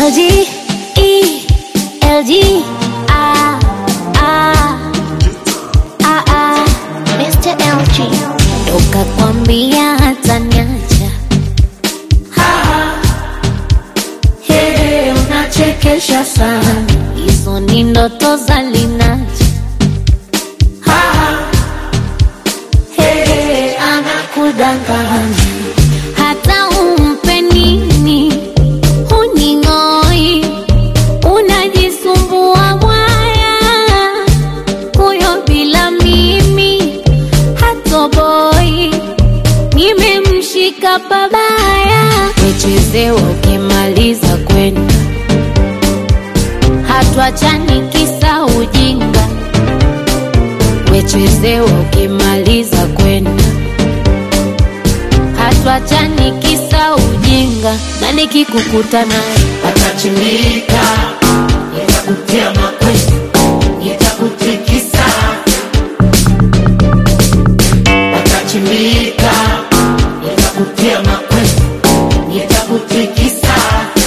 LG, E, LG, ah, ah, ah, ah, Mr. LG. Toka kwambia hata niacha. Hey, unachekesha sana. Hizo ni ndoto za Linaja. Hey, anakudanganya. Hata umpe nini huning'oi, unajisumbua mwaya, huyo bila mimi hatoboi, nimemshika pabaya, nichezewa ukimaliza kwenda, hatuachani kisa ujinga, wechezewa ukimaliza kwenda hatuachani kisa ujinga, na nikikukuta naye Atachimbika, nitakutia makwezi, nitakutikisa. Atachimbika, nitakutia makwezi, nitakutikisa.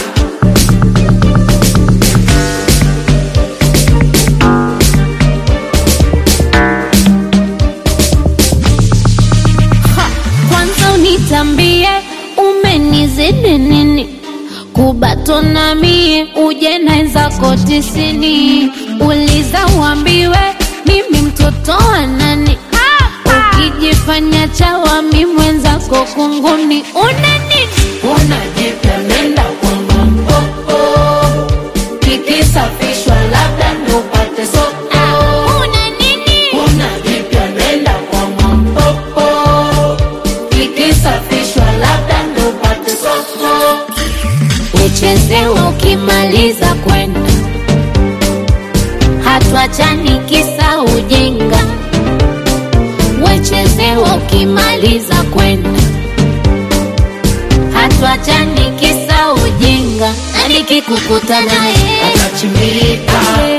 kwanza unitambie umenizidi nini kubatona mie uje naenzako tisini uliza uambiwe mimi mtoto wa nani ukijifanya chawa mi mwenzako kunguni una nini Unajipenda kwa mpopo, kikisafishwa labda ndo upate soko. Ah, una nini Unajipenda kwa mpopo, kikisafishwa labda ndo upate soko. uchezewa ukimaliza kwenda hatuachani kisa ujinga wechezewa ukimaliza kwenda hatuachani kisa ujinga na nikikukuta naye Atachimbika,